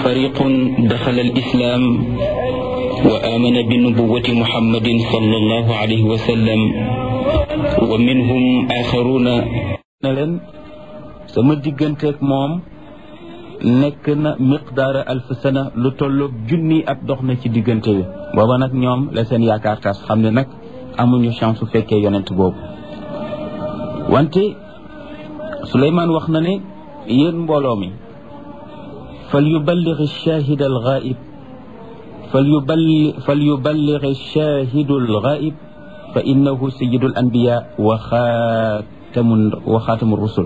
فريق دخل الإسلام وآمن بنبوة محمد صلى الله عليه وسلم ومنهم آخرون ne leen sama digganteeg moom nekk na miqdaara alf sana lu tolloog junni at dox na ci diggante bi booba nag ñoom la seen yaakaar tas xam ne nag amuñu chance su fekkee yonent boobu wante Suleymaan wax na ne yéen mbooloo mi fal yuballigh ash-shahid al-ghaib fal yuballigh fal yuballigh ash-shahid al-ghaib fa innahu sayyidu al-anbiya wa xaatamu wa xaatamu rusul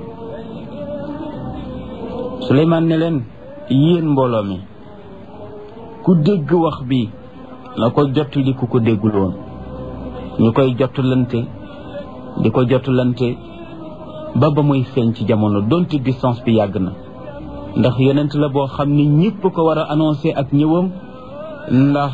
Suleymaan ne leen yéen mbooloo mi ku dégg wax bi na ko jottali ku ko déggul woon ñu koy jottalante di ko jottalante ba ba muy feeñ ci jamono donte distance bi yàgg na ndax yonent la boo xam ni ñëpp ko war a annoncé ak ñëwam ndax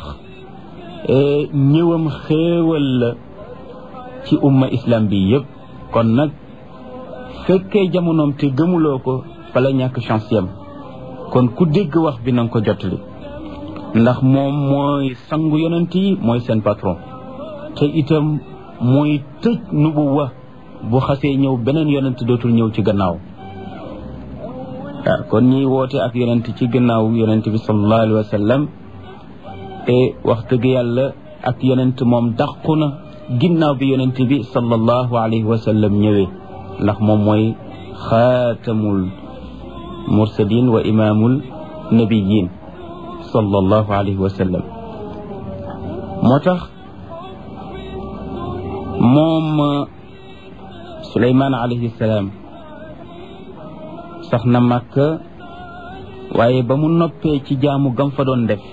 ñëwam xéewal la ci umma islam bi yëpp kon nag fekkee jamonoom te gëmuloo ko fa la ñàkk chance yam kon ku dégg wax bi nanga ko jottali ndax moom mooy sangu yonent yi mooy seen patron te itam mooy tëj nubuwa bu xasee ñëw beneen yonent dootul ñëw ci gannaaw waaw kon ñiy woote ak yonent ci gannaaw yonent bi sallallahu alayhi wa sallam te wax dëgg yàlla ak yonent moom dàqu na ginnaaw bi yonent bi sallallahu alayhi wa sallam ñëwee ndax moom mooy xaatamul mursalin wa imaamul nabiyin sallallahu alayhi wa sallam moo tax moom Suleymaan alayhi salaam sax na Makka waaye ba mu noppee ci jaamu gam fa doon def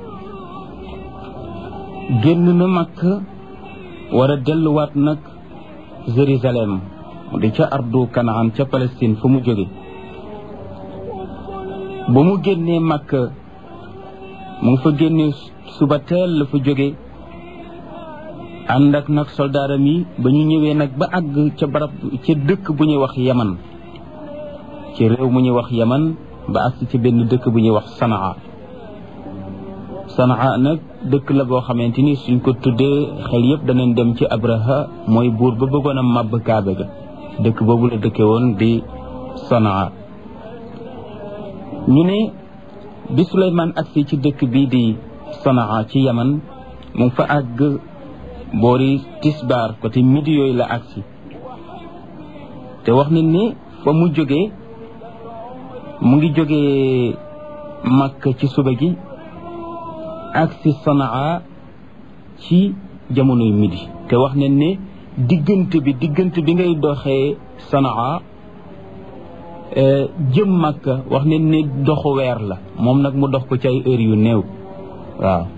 génn na Makka war a delluwaat nag Jérusalem di ca ardu Kanaan ca Palestine fu mu jóge ba mu génnee Makka mu ngi fa génnee suba teel la fa jóge ànd ak nag soldaaram yi ba ñu ñëwee nag ba àgg ca barab ca dëkk bu ñuy wax yaman ci réew mu ñuy wax yaman ba àgg ci benn dëkk bu ñuy wax sanaa sanaa nag dëkk la boo xamante ni suñ ko tuddee xel yëpp danañ dem ci abraha mooy buur ba bëggoon a màbb kaabe ga dëkk boobu la dëkke woon di sanaa ñu ne bi Suleymaan agsi ci dëkk bii di sanaa ci yaman mu ngi fa àgg boori tisbaar côté midi yooyu la agsi te wax nañ ni fa mu jógee mu ngi jógee Makka ci suba gi agsi Sanaa ci jamonoy midi te wax nañ ne diggante bi diggante bi ngay doxee Sanaa jëm Makka wax nañ ne doxu weer la moom nag mu dox ko ci ay heures yu néew waaw